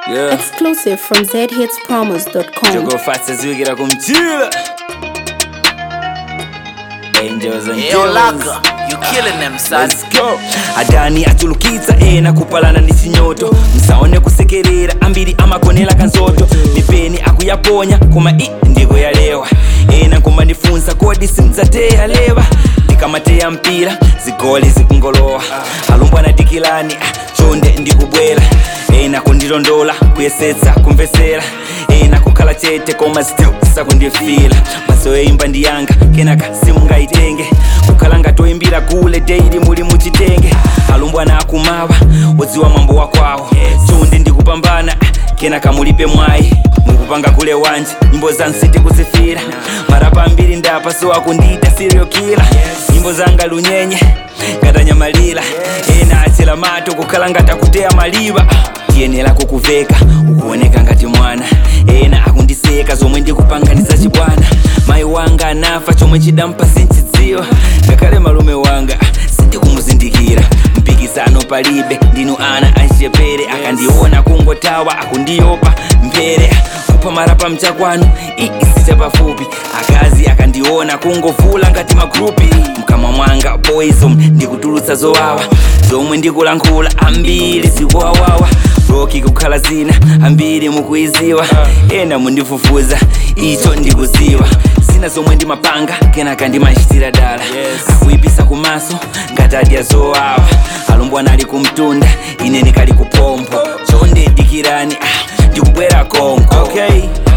Yeah. Exclusive from zhitspromos.com. Jogo fasta ziwigira kumchila Angels and Yo, demons. Laka, you killing them, son. Let's go. adani achulukitsa ena kupalana ndi chinyoto msaone kusekerera ambiri amagonera kanzoto mipeni akuyaponya koma i ndikuyalewa ena nkumandifunsa kodi simdzateya lewa ndikamateya mpira zigoli zikungolowa alumbwa nadikilani ah, chonde ndikubwera ena kundilondola kuyesetsa kumvesera ena kukhala chete koma still sakundifila maso eimba ndiyanga kenaka simungayitenge kukhala ngatoyimbira kule daily muli muchitenge alumbwana akumawa wodziwa mwambo wakwawo chonde ndikupambana ah, kenaka mulipe mwayi mukupanga kule wanje nyimbo za nsiti kuzifira marapa ambiri ndapa so akundiita serial killer nyimbo zanga lunyenye ngatanyamalira ena achela mato kukhala ngatakuteya maliva tiyenera kukuveka ukuoneka ngati mwana ena akundiseka zomwe ndikupanganiza chibwana mayi wanga anafa chomwe chidampa sinchidziwa ngakhale malume wanga sindikumuzindikira mpikisano palibe ndinu ana anchepere akandiona kungotawa akundiyopa mpere kupha marapa mchakwanu iisicha pafupi akazi akandiona kungovula ngati magrupi mkamwa mwanga poison ndikutulutsa zowawa zomwe ndikulankhula ambiri zikuwawawa roki kukhala zina ambiri mukuiziwa ena mundifufuza icho ndikuziwa zina zomwe ndimapanga kenaka ndimachitira dala akuipisa kumaso ngati adya zowawa alumbwana ali kumtunda ine ndikali kupompo chonde dikirani ah, ndikubwera konko okay.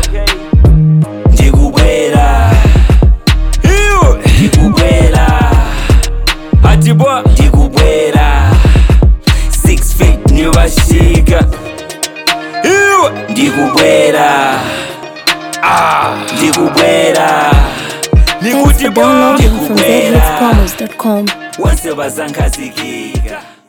ndikubwera Iwe. ndikubwera atibwa ndikubwera six feet nivashika iwe ndikubwera ah, ndikubwera Thanks nikuti for bwa downloading from ndikubwera zhitspromos.com. wonse bazankhazikika